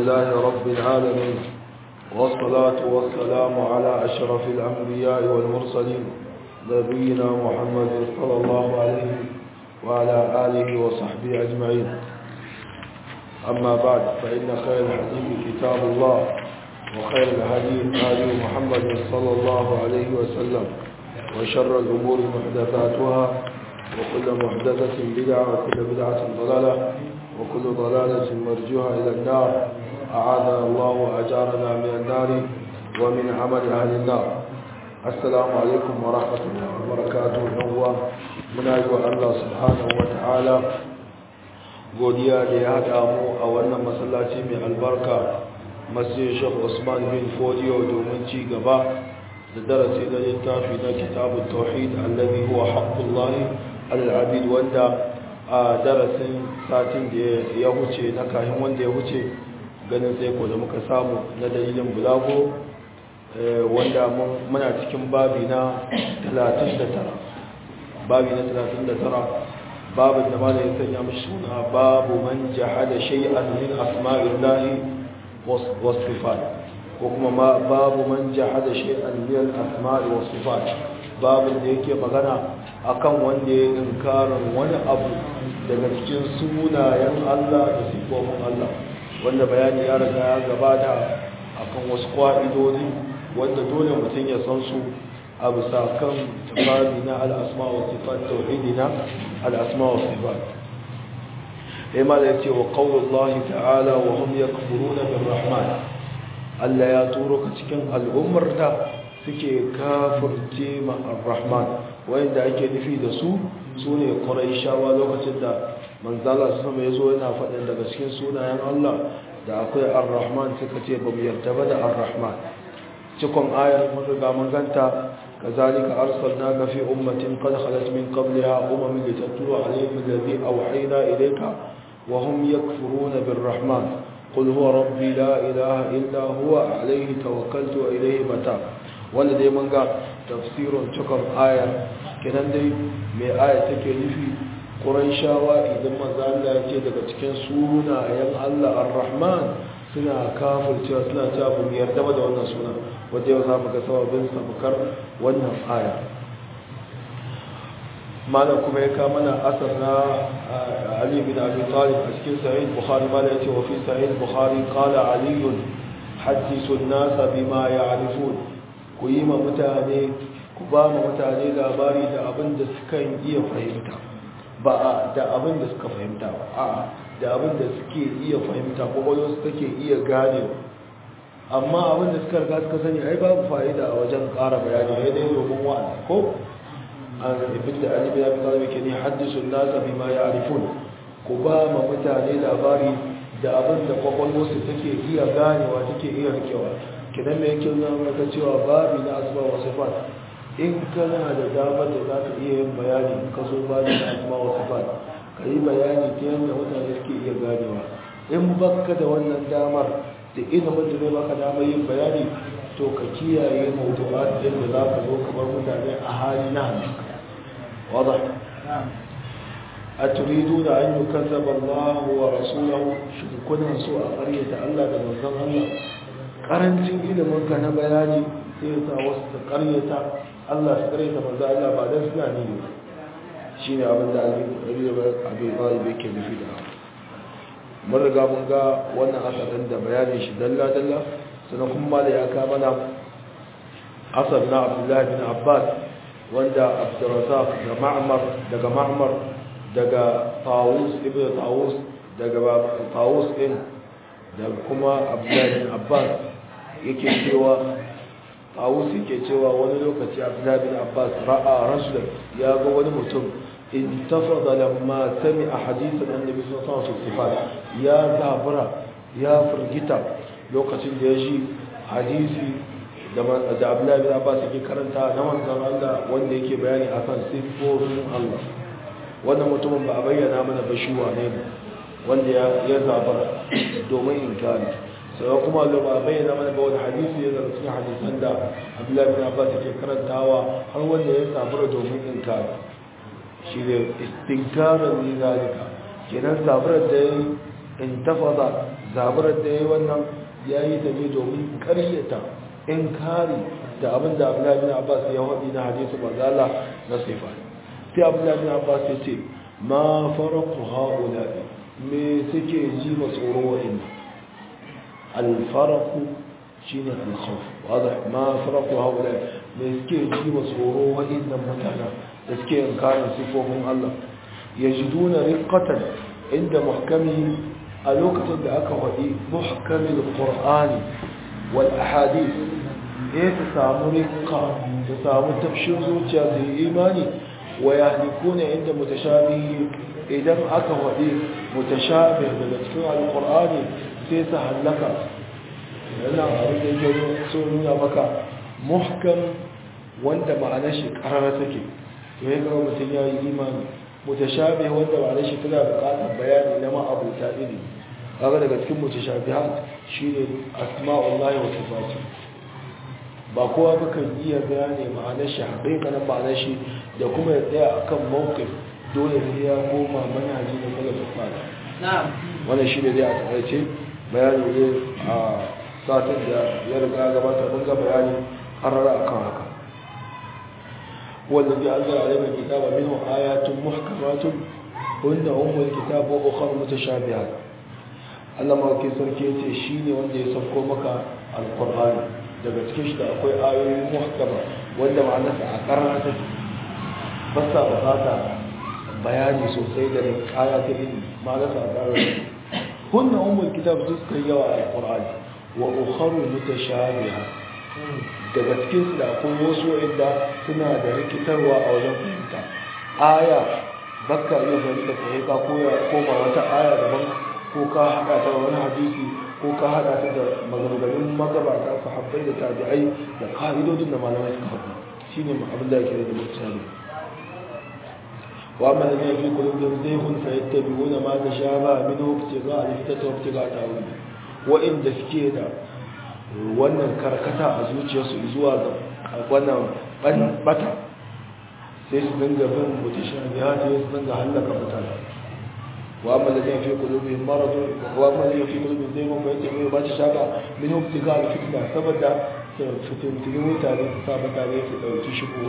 لله رب العالمين والصلاة والسلام على أشرف الأنبياء والمرسلين نبينا محمد صلى الله عليه وعلى آله وصحبه أجمعين أما بعد فإن خير الحديث كتاب الله وخير الهدي هدي محمد صلى الله عليه وسلم وشر الأمور محدثاتها وكل محدثة بدعة وكل بدعة ضلالة وكل ضلالة مرجوها إلى النار أعاذنا الله وأجارنا من النار ومن عمل أهل النار السلام عليكم ورحمة الله وبركاته نوى من أجل الله سبحانه وتعالى godiya da ya haɗa mu a wannan masallaci mai albarka masjid Sheikh Usman bin Fodiyo domin ci gaba da darasi na littafi na kitabun tauhid alladhi huwa haqqullahi alal-abid wanda a darasin satin da ya huce na kayan wanda ya huce ganin sai ko da muka samu na dalilin bulago wanda muna cikin babi na 39 babi na 39 babin da malayin sanya mashi suna babu man jahada shay'an min asma'illahi was sifat ko kuma babu man jahada shay'an min asma'i was sifat babin da yake magana akan wanda ya inkarin wani abu daga cikin sunayen Allah da sifofin Allah wanda bayani ya riga ya gabata akan wasu kwa'idodi wanda dole mutum ya san su a bisa kan tafari na al'asma wa sifat tauhidi na al'asma wa sifat ya ma da ya ce wa ƙaunar ta'ala wa hum ya kafuru na bin rahman Allah ya turo ka cikin al'ummar da suke kafirce ma ar-rahman wanda ake nufi da su su ne shawa lokacin da manzala sama ya zo yana faɗin daga cikin sunayen Allah da akwai ar-rahman suka ce ba mu yarda ba da ar-rahman cikon ayar mun riga mun ganta كذلك أرسلناك في أمة قد خلت من قبلها أمم لتتلو عليهم الذي أوحينا إليك وهم يكفرون بالرحمن قل هو ربي لا إله إلا هو عليه توكلت وإليه متاب wanda dai mun ga tafsirin cikon aya kenan dai mai aya take nufi shawa idan maza Allah ya ce daga cikin sunayen Allah ar-Rahman suna kafircewa suna cewa ba mu yarda ba da wannan suna wanda yau za mu ga sababin sabukar wannan aya malam kuma ya kama na asar na Ali bin Abi Talib a cikin sahih Bukhari malam ya ce wa fi sahih Bukhari qala Ali hadithu an-nas bima ya'rifun ku yi ma mutane ku ba ma mutane labari da abin da suka iya fahimta ba da abin da suka fahimta ba a da abin da suke iya fahimta kwakwalwa su take iya gane amma abin da suka riga suka sani ai babu fa'ida a wajen ƙara bayani ya dai domin wa'azi ko an ibn da alibi ya fita da ke ne haddisu nasa bi ma ya'rifun ku ba ma mutane labari da abin da kwakwalwa su take iya ganewa take iya rikewa kidan me yake nuna maka cewa babi na asma wa sifat in kana da damar da za ka iya yin bayani ka so babi na asma wa sifat ka yi bayani ta yadda mutane suke iya ganewa in baka da wannan damar da ilimin da zai baka damar yin bayani to ka kiyaye mawdu'at din da za ka zo kamar mutane a hali na wada a turidu da an yi kazzaba Allah wa rasulahu shi kuna so a karyata Allah da manzon Allah karancin ilimin ka na bayani sai ya sa wasu ta karyata Allah su karyata manzon Allah ba dan suna ne shi ne abin da abin ɗalibai ke nufi da mun riga mun ga wannan asalin da bayanin shi dalla-dalla sannan kuma da ya kama na asal na abdullahi bin abbas wanda abdurrazak da ma'amar daga ma'amar daga tawus ibn tawus daga tawus din da kuma abdullahi bin abbas yake cewa tawus yake cewa wani lokaci abdullahi bin abbas ra'a rasulun ya ga wani mutum انتفض لما سمع حديث النبي صلى الله عليه وسلم يا زابرا يا فرجتا لوكacin da yaji hadisi da Abdullah bin Abbas yake karanta na manzon Allah wanda yake bayani akan sifofin Allah wannan mutumin ba a bayyana mana ba shi wane ne wanda ya ya zabara domin inkari sai kuma Allah ba a bayyana mana ba wani hadisi ya zama cikin hadisan da Abdullah bin Abbas yake karantawa har wanda ya zabara domin inkari shi ne istinkarar ni zalika kenan zaburar da ya intafada zaburar da yayi wannan yayi da ne domin karyata inkari da abin da Abdullahi bin Abbas ya wadi na hadisi manzala na sifa sai Abdullahi bin Abbas ya ce ma faraqu haula me suke ji ma tsoro wa'in al-faraqu shine al-khawf wadah ma faraqu haula me suke ji ma tsoro wa'in mutana da suke inkarin sifofin Allah yajiduna riqatan inda muhkami a lokacin da aka wadi muhkamin qur'ani wal ahadith ya ta samu rikka ta samu tafshin zuciya da imani wa ya halikuna inda mutashabihi idan aka waɗe mutashabih daga cikin alƙur'ani sai su hallaka yana abin da yake so nuna maka muhkam wanda ma'anar shi ƙarar take to ya gaba mutum ya yi imani mutashabih wanda ma'anar shi tana buƙatar bayani na ma'abuta iri kaga daga cikin mutashabihat shine asma'ullahi wa sifatuhu ba kowa ba kan iya gane ma'anar shi haƙiƙanin ma'anar shi da kuma ya tsaya a kan mawukif dole sai ya koma manhaji da salafin fada wannan shi ne zai a taƙaice bayani ne a satin da ya riga gabata mun ga bayani harara a kan haka wanda zai anzara a laifin kitaba min ayatun muhkamatun hunna ummul kitab wa ukhra mutashabihat Allah ma ke sarki yace shine wanda ya sauko maka alqur'ani daga cikin shi da akwai ayoyi muhakkama wanda ma'anarsa a karnar take ba sa bukata bayani sosai da kaya ta ilimi ma'anarsa a karnar hunna ummul kitab su suka yawa a alqur'ani wa ukharu mutashabiha daga cikin su da akwai wasu inda suna da rikitarwa a wajen fahimta aya bakka iya fahimta sai ka koya koma wata aya daban ko ka hada ta wani hadisi ko ka hada ta da maganganun magabata sahabbai da tabi'ai da ka'idodin da malamai suka faɗi shine abin da yake da mutane wa amma da fi qulubihim zayghun fa yattabi'una ma tashaba minhu ibtigha al-fitata wa ibtigha ta'wil wa inda suke da wannan karkata a zuciyarsu zuwa ga wannan bata sai su dinga bin mutashabihat sai su dinga halaka mutane واما الذين في قلوبهم مرض واما الذين في قلوبهم زيغ فيتبعون ما تشابه منه ابتغاء الفتنه سبدا فتنتين mutane su saba tare su dauki shigo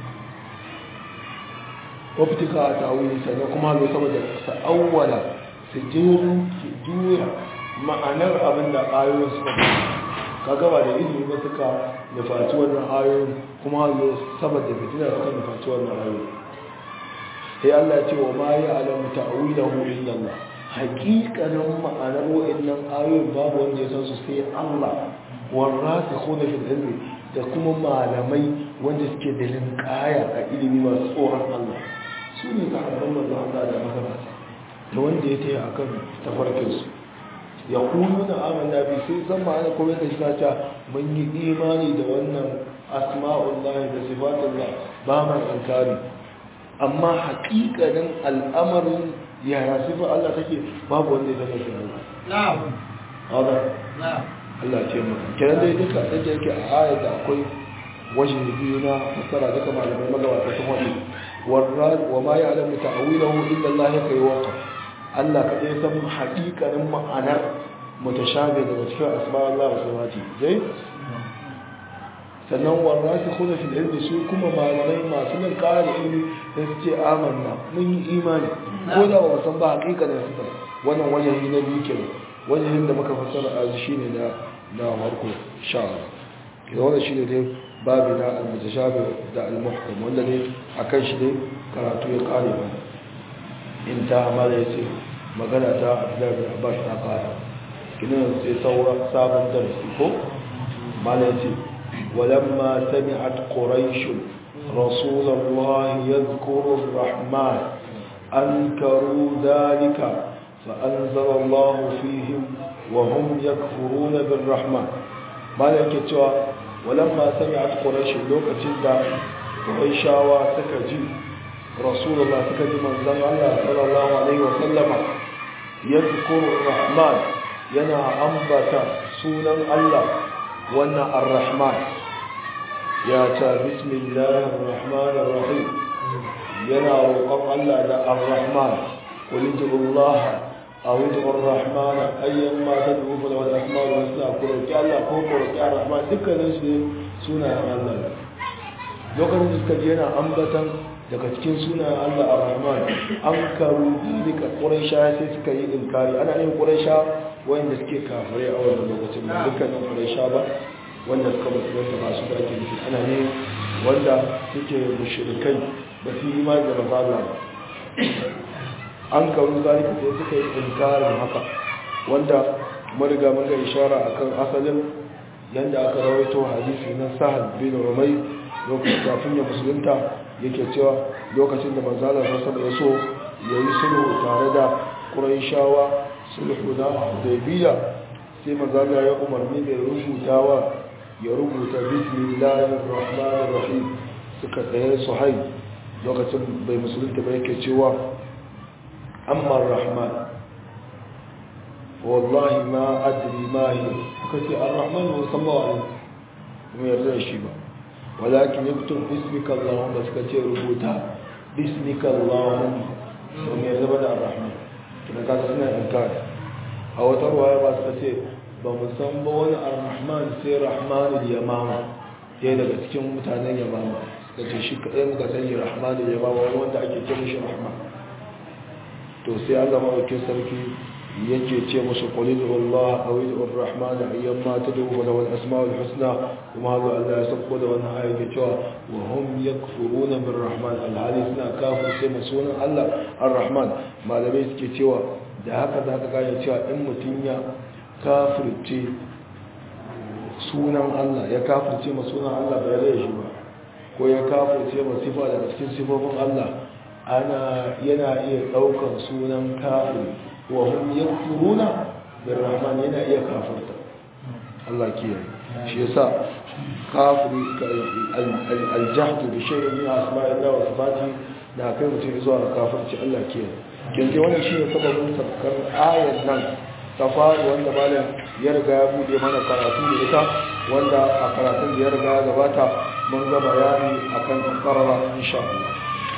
wabtika ta'awili sannan kuma lo saboda su awwala su jeru su juya ma'anar abin da ayoyin suka ka gaba da ilimi ba suka nufaci wannan ayoyin kuma lo saboda fitina suka nufaci wannan ayoyin sai Allah ya ce wa ma ya alamu ta'awilahu illa Allah haƙiƙanin ma'anar wa'annan ayoyin babu wanda ya san su sai Allah warasikhuna fil ilmi da kuma malamai wanda suke da linkaya a ilimi masu tsoron Allah su ne sahabban manzo Allah da magabata da wanda ya taya akan tafarkin su ya kunu na amanna bi sai san ma'ana kuma da shi ta mun yi imani da wannan asma'ullahi da sifatullah ba ma inkari amma haƙiƙanin al'amarin yaya sifar Allah take babu wanda ya zama shi Allah. Na'am. Hada. Na'am. Allah ce maka. Kiran dai duka da yake a ayar da akwai wajen biyu na fassara duka malamai magabata sun wani. Wa ma ya alamu ta'awilahu illa Allah ya kai waka. Allah ka ɗaya san haƙiƙanin ma'anar mutashabi daga cikin asma Allah wa samati. Jai? sannan warra su kuna fil ilmi su kuma malamai masu nan ƙara ilmi da su ce amanna mun yi imani ko da ba san ba hakika da su wannan wajen na biyu kenan wajen da muka fassara a shi ne na na farko sha Allah wannan shine dai babu na al-mutashabih da al-muhkam wanda ne akan shi dai karatu ya kare ba in ta amala yace magana ta Abdullah bin Abbas ta kare kinan sai saura sabon darasi ko mala yace ولما سمعت قريش رسول الله يذكر الرحمن أنكروا ذلك فأنزل الله فيهم وهم يكفرون بالرحمن ما لك ولما سمعت قريش لوكة دا قريشا وسكجي رسول الله سكجي من زن الله صلى الله عليه وسلم يذكر الرحمن ينا أنبت سونا الله وانا الرحمن يا بسم الله الرحمن الرحيم ينا روقم الله دا الرحمن قل ادعوا الله a wuce ar-rahman ayyan ma ta dubu da wani asma da wasu ko roƙi Allah ko ko roƙi ar-rahman dukkanin su sunayen Allah lokacin da suka je yana ambatan daga cikin sunayen Allah ar-rahman an karu duka quraisha sai suka yi inkari ana yin quraisha wanda suke kafirai a wannan lokacin ba dukkanin quraisha ba wanda suka musulunta masu da ake nufi ana ne wanda suke mushrikai ba su yi imani da maza Allah ba an karu zalika sai suka yi inkarin haka wanda mariga mun ga ishara akan asalin yanda aka rawaito hadisi na sahal bin rumai lokacin kafin ya musulunta yake cewa lokacin da manzo Allah sallallahu alaihi so yayi sulhu tare da quraishawa sulhu na hudaybiya sai manzo Allah ya umarni da rubutawa ya rubuta bismillahir rahmanir rahim suka tsaye suhaib lokacin bai musulunta ba yake cewa amma rahman wallahi ma adri ma hi kace ar-rahman wa sallallahu alaihi yarda shi ba walakin yaktub bismika allahumma suka ce rubuta bismika allahumma to me yarda da ar-rahman kina ka suna inkari a wata ruwaya ba suka ce ba mu san ba wani ar-rahman sai rahmanul yamama ɗaya daga cikin mutanen yamama suka ce shi kaɗai muka sani rahmanul yamama wani wanda ake ce mishi rahman to sai Allah maɗaukin sarki yake ce musu qulil wallah aw idur rahman ayyamma tad'u wa lahu al-asma'ul husna kuma haka Allah ya sako da wannan aya ke cewa wa hum yakfuruna bir rahman al-hali suna kafir sai sunan Allah ar-rahman malamai suke cewa da haka za ka gane cewa in mutum ya kafirce sunan Allah ya kafirce ma sunan Allah bai rai shi ba ko ya kafirce ma sifa daga cikin sifofin Allah ana yana iya daukan sunan kafir wa hum yakfuruna birrahman yana iya kafirta Allah kiyaye shi yasa kafiri al-jahd bi shay'in min asma'illah wa sifatihi da kai mutum zuwa kafirci Allah kiyaye kinje wannan shine sababin sabkar ayar nan ta faru wanda malam ya riga ya bude mana karatu da ita wanda a karatun da ya riga ya gabata mun ga bayani akan karara insha Allah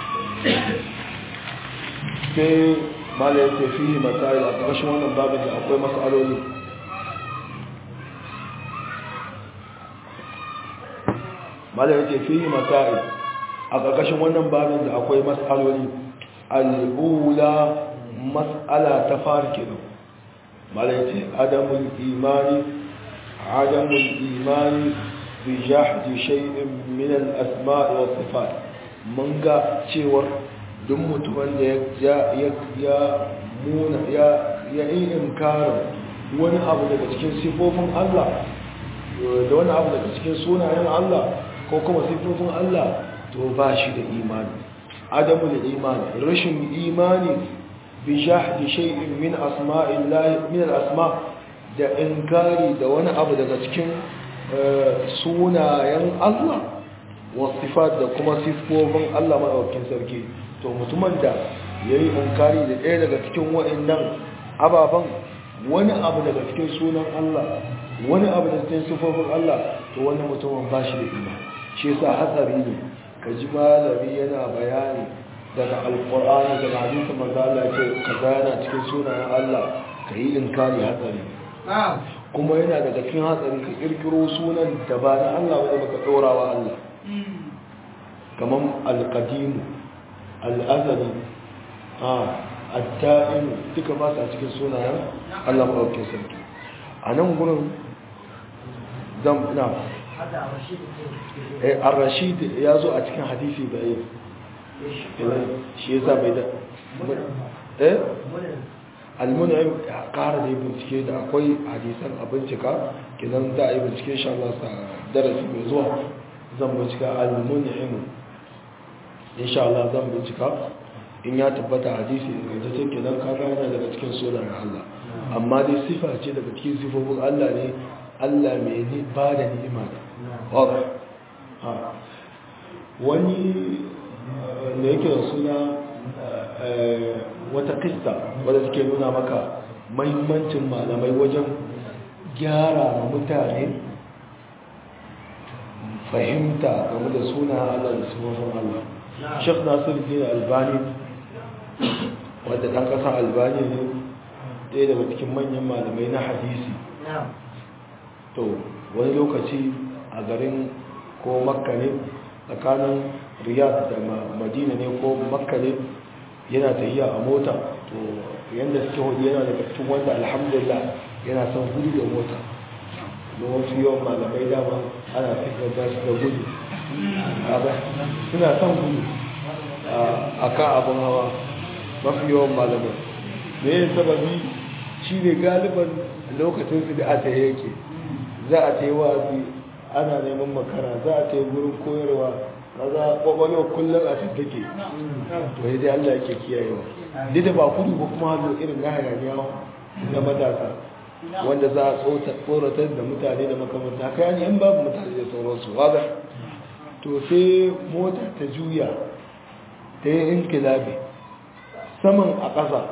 sai mala yake fihi masail a ƙarshen wannan babin da akwai mas'aloli mala yake fihi masail a ƙarƙashin wannan babin da akwai mas'aloli al'ula mas'ala ta farkin mala yake adamul imani adamul imani bi jahdi shay'in min al-asma' wa sifat mun ga cewar duk mutumin da ya muna ya yi inkarin wani abu daga cikin sifofin Allah da wani abu daga cikin sunayen Allah ko kuma sifofin Allah to ba shi da imani adamu da imani rashin imani bi jahdi shay'in min asma'illahi min al-asma da inkari da wani abu daga cikin sunayen Allah wasifat da kuma sifofin Allah madaukakin sarki to mutumin da ya yi inkari da ɗaya daga cikin waɗannan ababen wani abu daga cikin sunan Allah wani abu daga cikin sifofin Allah to wani mutumin ba shi da ima shi yasa hatsari ne ka ji malami yana bayani daga alƙur'ani daga hadisin manzo Allah ce ka yana cikin sunayen Allah ka yi inkari hatsari kuma yana daga cikin hatsari ka kirkiro sunan da ba na Allah wanda baka ɗora wa Allah kamar alƙadimu al'azari a adda'in duka ba a cikin sunayen Allah maɗaukin sarki a nan gudun zan na a rashid ya zo a cikin hadisi da yi shi ya sa bai da eh almunayin ya kara da yi bincike da akwai hadisan a bincika kinan za a yi bincike sha Allah sa darasi mai zuwa zan bincika almunayin insha Allah zan bincika in ya tabbata hadisi da take kenan kaga yana daga cikin sunan Allah amma dai sifa ce daga cikin sifofin Allah ne Allah mai ni ba da ni'ima wanda ha wani ne yake da suna wata kista wadda take nuna maka mahimmancin malamai wajen gyara mutane fahimta game da suna Allah da sifofin Allah Sheikh Nasir Din Albani wadda ɗan ƙasa Albani ne ɗaya daga cikin manyan malamai na hadisi to wani lokaci a garin ko makka ne tsakanin riyadh da madina ne ko makka ne yana tafiya a mota to yadda suke hudu yana daga cikin wanda alhamdulillah yana son gudu da mota da wasu yawan malamai dama ana fitar su da gudu suna son gudu a kan abin hawa mafi yawan malamai me yin sababi shi ne galiban lokacin su da ata yake za a ta yi wazi ana neman makara za a ta yi gurin koyarwa kaza kwakwalwa kullum a tattake to yi dai allah ke kiyayewa duk da ba kudu ba kuma hannu irin na hayaniya na matasa wanda za a tsoratar da mutane da makamanta haka yani in babu mutane da sauransu wadda to sai mota ta juya ta yi inkilabi saman a ƙasa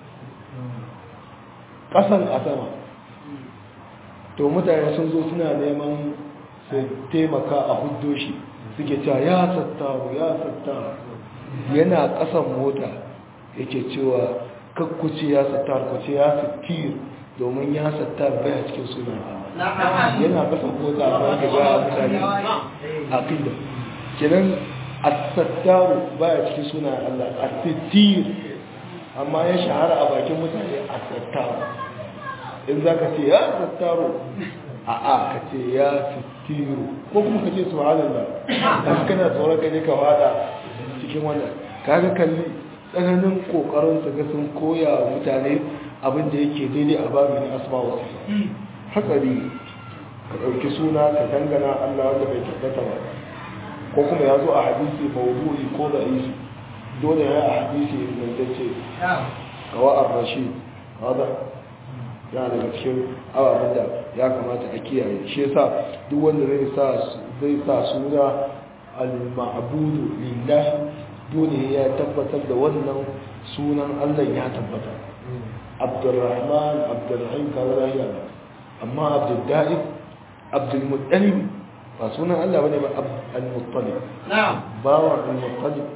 ƙasan a sama to mutane sun zo suna neman su taimaka a huddo shi suke cewa ya sattaru ya sattaru yana ƙasan mota yake cewa kakkuce ya sattar kuce ya sattir domin ya sattar baya cikin suna yana ƙasan mota ba ga ga mutane a kinda kiran as-sattaru baya cikin suna Allah as-sittir amma ya shahara a bakin mutane as-sattaru in zaka ce ya sattaru a a ka ce ya sittiru ko kuma ka ce subhanallah dan kana tsoron ka ne ka wada cikin wannan kaga kalli tsananin kokarin su ga sun koya wa mutane abin da yake daidai a babin asma wa sifa hatsari ka dauki suna ka dangana Allah wanda bai tabbata ba ko kuma ya zo a hadisi mawdu'i ko da isi dole ya a hadisi ingantacce kawa ar-rashid hada ya daga cikin ababen da ya kamata a kiyaye shi yasa duk wanda zai sa zai sa suna al-ma'budu lillahi dole ya tabbatar da wannan sunan Allah ya tabbata Abdurrahman Abdurrahim kaza lahiya amma Abdul Da'ib Abdul Muttalib ba sunan Allah bane ba Al-Muttalib na'am bawa Al-Muttalib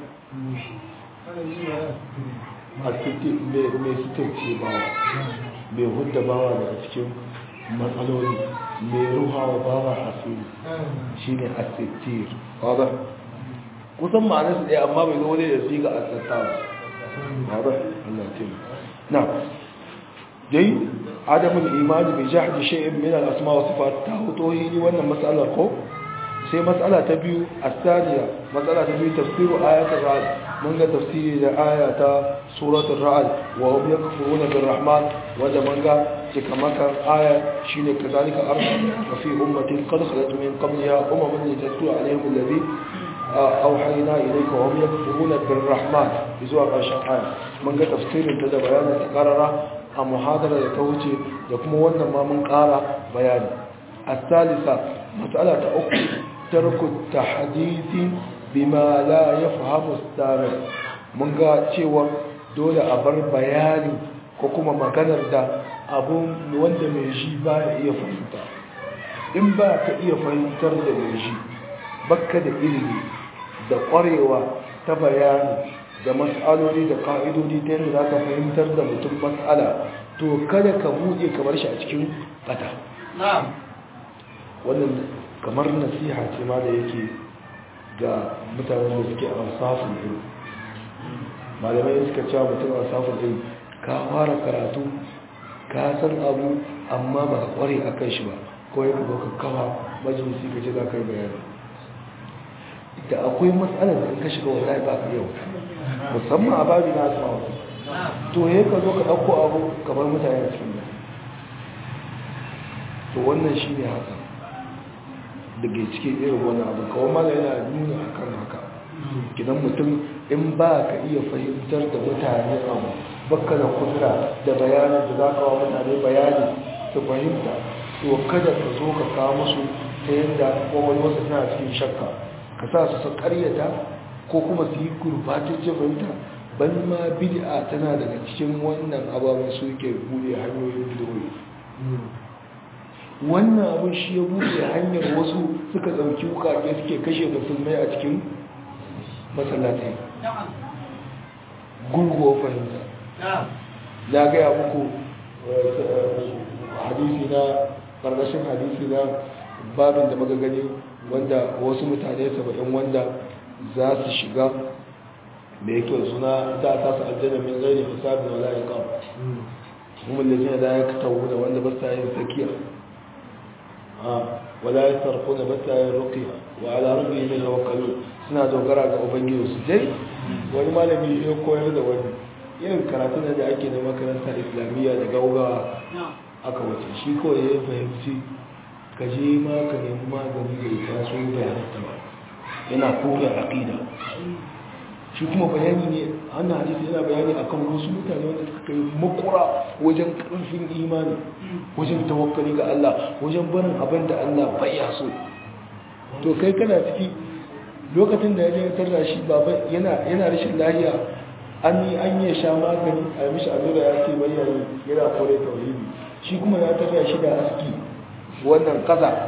a cikin mai sitarci bawa mai hudda bawa daga cikin matsaloli mai ruhawa bawa asiri shi ne asittir wadda kusan ma'anarsu ɗaya amma bai zo ne da su ga asittawa wadda Allah ce na dai adamun imani bai jahdi shay'in min al-asma wa sifat ta hoto yi wannan matsalar ko sai matsala ta biyu asaniya matsala ta biyu tafsiru ayatul ra'd mun ga tafsiri da aya ta suratul ra'd wa hum yakfuruna bir rahman wanda mun ga cikamakan aya shine kazalika arsalna fi ummatin qad khalat min qabliha umamun yatatlu alaihim alladhi awhayna ilayka wa hum yakfuruna bir rahman zuwa ƙarshen aya mun ga tafsirin ta da bayanin ta karara a muhadara da ta wuce da kuma wannan ma mun ƙara bayani الثالثة مسألة أخرى ترك التحديث بما لا يفهم السامع mun ga cewa dole a bar bayani ko kuma maganar da abun wanda mai shi ba ya iya fahimta in ba ka iya fahimtar da mai shi bakka da ilimi da ƙwarewa ta bayani da mas'aloli da ka'idodi ta yadda za ka fahimtar da mutum mas'ala to kada ka buɗe kamar shi a cikin fata wannan kamar nasiha ce ma da yake ga mutanen da suke ansafin ilmi malamai suka cewa mutum ansafin ilmi ka fara karatu ka san abu amma ba kware a kan shi ba ko ya ka kawa majalisi ka ce za ka yi bayani da akwai matsalar da ka shiga wallahi ba ka yau musamman a babi na asma wasu to ya ka zo ka ɗauko abu kamar mutane cikin to wannan shi ne haka daga cikin irin wani abu kawai mala yana nuna akan haka gidan mutum in ba ka iya fahimtar da mutane abu baka da kudura da bayanin da za ka wa mutane bayani su fahimta to kada ka zo ka kawo musu ta yadda kowai wasu tana cikin shakka ka sa su su karyata ko kuma su yi gurbatacce fahimta ban ma bid'a tana daga cikin wannan ababen su ke buɗe hanyoyin bidiyoyi wannan abin shi ya buɗe hanyar wasu suka ɗauki wukake suke kashe musulmai a cikin masallatai gurguwa fahimta na gaya muku hadisi na ƙarƙashin hadisi na babin da muka gani wanda wasu mutane saba'in wanda za su shiga mai yake suna za a tasu aljanna min gairi hisabin wala iqam kuma da jina da ya tawo da wanda ba sa yin sakiya wala ya sarko da ba sa yin ruqiya wa ala rabbi min tawakkalun suna dogara ga ubangiji su dai wani malami ya koyar da wani irin karatun da ake na makaranta islamiyya da gaugawa aka wace shi kawai ya fahimci ka je ma ka nemi magani da ita so bayananta ba yana kore aqida shi kuma bayani ne ana hadisi yana bayani akan wasu mutane wanda suka kai makura wajen karfin imani wajen tawakkali ga Allah wajen barin abin da Allah bai ya so to kai kana ciki lokacin da ya je tarra shi baba yana yana rashin lafiya an yi an yi sha magani a mishi allura ya ce bai yayi yana kore tauhidi shi kuma ya tarra shi da aski wannan kaza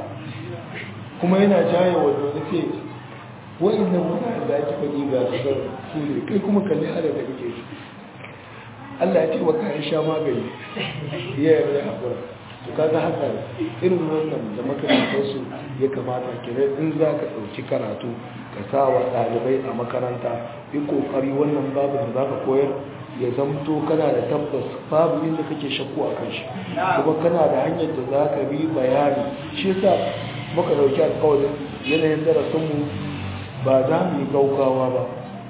kuma yana jaye wanda wani ce wa'annan mutane da ake faɗi ga su zan su ne kai kuma kalli hada da kake shi Allah ya ce wa kayan sha magani ya yi ya haƙura to kaga haka irin wannan da makarantarsu ya kamata kiran in za ka ɗauki karatu ka sa wa ɗalibai a makaranta yi ƙoƙari wannan babu da za ka koyar ya zamto kana da tabbas babu inda kake shakku a kan shi kuma kana da hanyar da za ka bi bayani shi yasa muka ɗauki alƙawarin yanayin darasinmu ba za mu yi gaugawa ba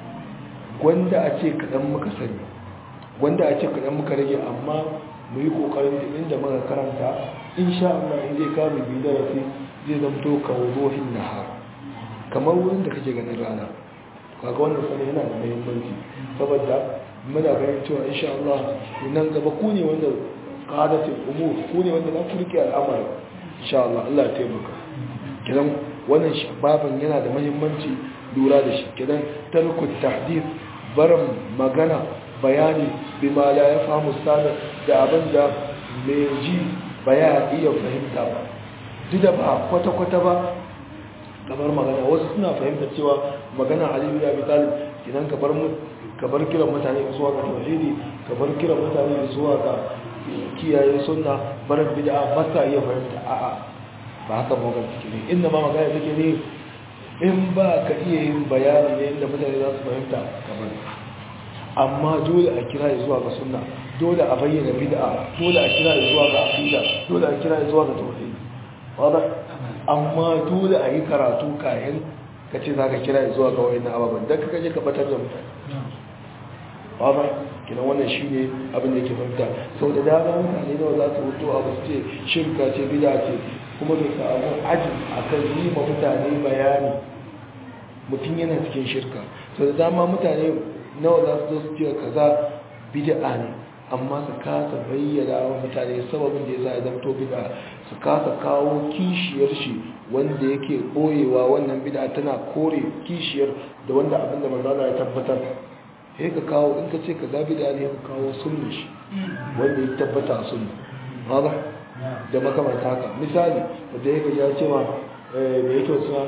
gwanda a ce kaɗan muka sani gwanda a ce kaɗan muka rage amma mu yi ƙoƙarin da inda muka karanta insha Allah in zai kama bi darasi zai zamto kawo ruhin nahar kamar wurin da kake ganin rana kaga wannan sanin yana da muhimmanci saboda muna ganin cewa insha Allah nan gaba ku ne wanda qadatul umur ku ne wanda za ku rike al'amari insha Allah Allah ya taimaka kidan wannan babin yana da muhimmanci lura da shi kidan tarku tahdith barin magana bayani bima la yafhamu sada da abin da mai ji baya iya fahimta ba duk da ba kwata-kwata ba kamar magana wasu suna fahimta cewa magana aliyu ya bi talib idan ka bar kiran mutane zuwa ga tauhidi ka bar kiran mutane zuwa ga kiyaye sunna barin bid'a ba sa iya fahimta a'a ba haka magana take ne inda ma magana take ne in ba ka iya yin bayani ne inda mutane za su fahimta kamar amma dole a kira zuwa ga sunna dole a bayyana bid'a dole a kira zuwa ga aqida dole a kira zuwa ga tauhidi wada amma dole a yi karatu kayan ka ce za ka kira zuwa ga wayan ababen don ka kaje ka batar da mutane wada kina wannan shi ne abin da ke fahimta sau da dama mutane nawa za su hutu abu su ce shirka ce bida ce kuma da samu aji a kan yi ma mutane bayani mutum yana cikin shirka sau da dama mutane nawa za su zo su ce kaza bid'a ne amma su kasa bayyana wa mutane sababin da ya sa ya zamto bid'a su kasa kawo kishiyar shi wanda yake koyewa wannan bid'a tana kore kishiyar da wanda abin da manzala ya tabbatar sai ka kawo in ka ce ka za bid'a ne ka kawo sunni shi wanda ya tabbata a sunni haka da makamanta haka misali da ya ya ce ma da yake suna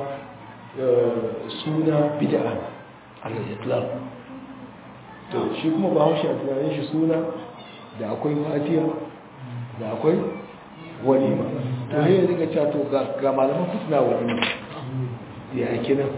suna bid'a al-islam to shi kuma ba haushi a tunanin shi suna da akwai fatiya da akwai walima to ne ya dinga cewa to ga malaman ku suna walima ya ake nan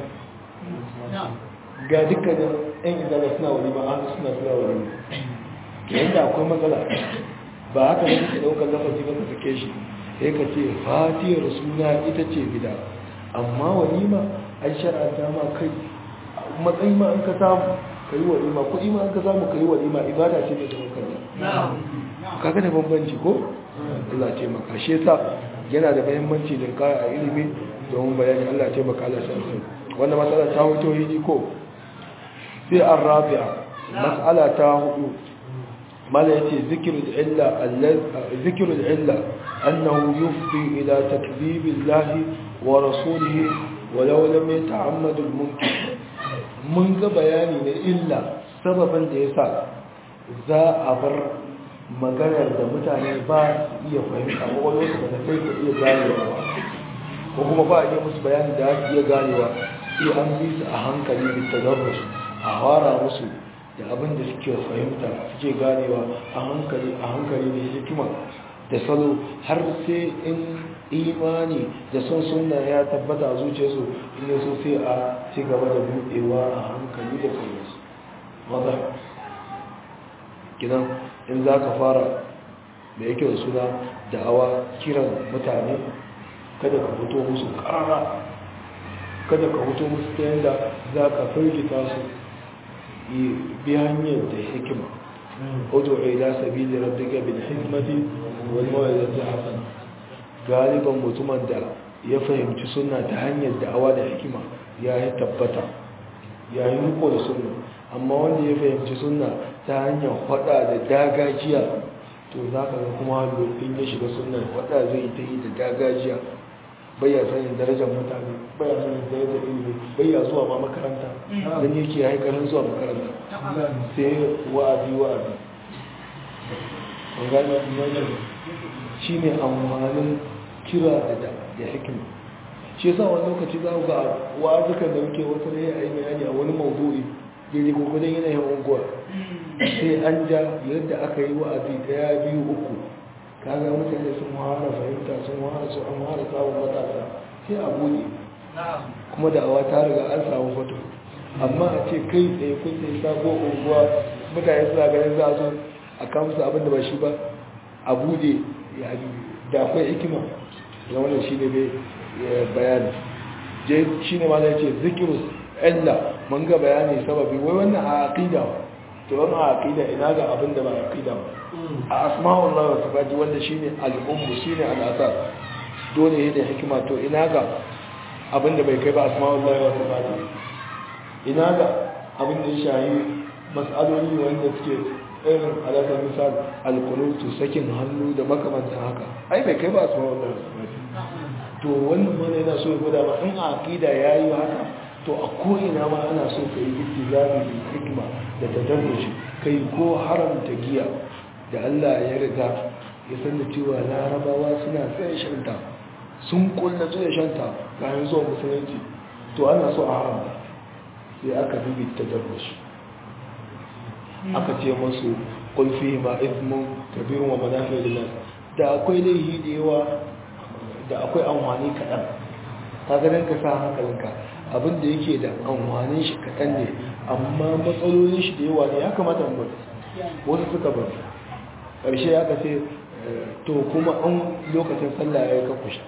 ga dukkanin yan izala suna walima an suna suna walima ke yadda akwai matsala ba haka ne kuke daukar lafazi ba ka sake shi sai ka ce fatiyar suna ita ce bida amma walima an shar'anta ma kai matsayi ma an ka samu ka yi walima kuɗi ma an ka samu ka yi walima ibada ce mai zaman kanta kaga da bambanci ko Allah ce maka shi yasa yana da muhimmanci da kara a ilimi domin bayani Allah ce maka Allah san sun wannan matsala ta hoto hiji ko sai an rabi'a mas'ala ta hudu mala yace zikrul illa allazi zikrul illa annahu yufdi ila takdibillahi wa rasulihi walau lam yata'ammad al-mumkin mun ga bayani na illa sababin da yasa za a bar maganar da mutane ba su iya fahimta ko wani wasu da kai ka iya ganewa ba ko kuma ba a iya musu bayani da ake iya ganewa sai an bi su a hankali da tadarrus a fara musu da abin da suke fahimta suke ganewa a hankali a hankali da hikima da salo har sai in imani da son sunna ya tabbata a zuciyarsu in yaso sai a ci gaba da buɗewa a hankali da sauransu maza gidan in za ka fara da yake da suna da'awa kiran mutane kada ka fito musu ƙara kada ka fito musu ta yadda za ka firgita su bi hanyar da hikima odo ila sabili rabbika bil hikmati wal mawidati hasana galiban mutumin da ya fahimci sunna ta hanyar da'awa da hikima ya yi tabbata ya yi riko da sunna amma wanda ya fahimci sunna ta hanyar hada da dagajiya to za ka ga kuma lokacin ya shiga sunna hada zai ta yi da dagajiya bayya sanin darajar mutane bayya sanin darajar ilimi bayya zuwa ma makaranta don yake haikarin zuwa makaranta sai wa'azi wa'azi an gane shi ne amfanin kira da hikima shi yasa wani lokaci za ga wa'azukan da muke wata da ya yi bayani a wani maudu'i daidai gwagwadon yanayin unguwa sai an ja yadda aka yi wa'azi daya biyu uku kaga mutane sun wahala fahimta sun wahala su an wahala samun matasa sai a buɗe kuma da awa ta riga an samu fato amma a ce kai tsaye kun sai sabo unguwa mutane suna ganin za a zo a kamsa abin da ba shi ba a buɗe da akwai hikima da wannan shi ne bayani je shi ne ma zai ce zikirus illa mun ga bayani sababi wai wannan a aqida to wannan a aqida ina ga abin da ba aqida ba a asma'ullahi wa sifati wanda shine al-ummu shine al-asas dole ne da hikima to ina ga abin da bai kai ba asma'ullahi wa sifati ina ga abin da ya shahi mas'aloli wanda suke irin alaƙar misal al-qunutu sakin hannu da makamantan haka ai bai kai ba asma'ullahi wa sifati to wannan mana yana so ya gwada ma in a aqida yayi haka to a ko'ina ma ana so ka yi ittizami da hikima da tadarruji kai ko haramta giya da Allah ya riga ya san da cewa larabawa suna tsaye shanta sun kulla tsaye shanta kayan zuwa musulunci to ana so a haramta sai aka dubi tadarruji aka ce masu kulfi ma ismun kabirun wa manafi lillahi da akwai laihi da yawa da akwai amfani kaɗan ta ganin ka sa hankalinka abinda yake da amfanin shi kaɗan ne amma matsalolin shi da yawa ne ya kamata mu bari wasu suka bari ƙarshe ya kace to kuma an lokacin sallah ya yi ka kusha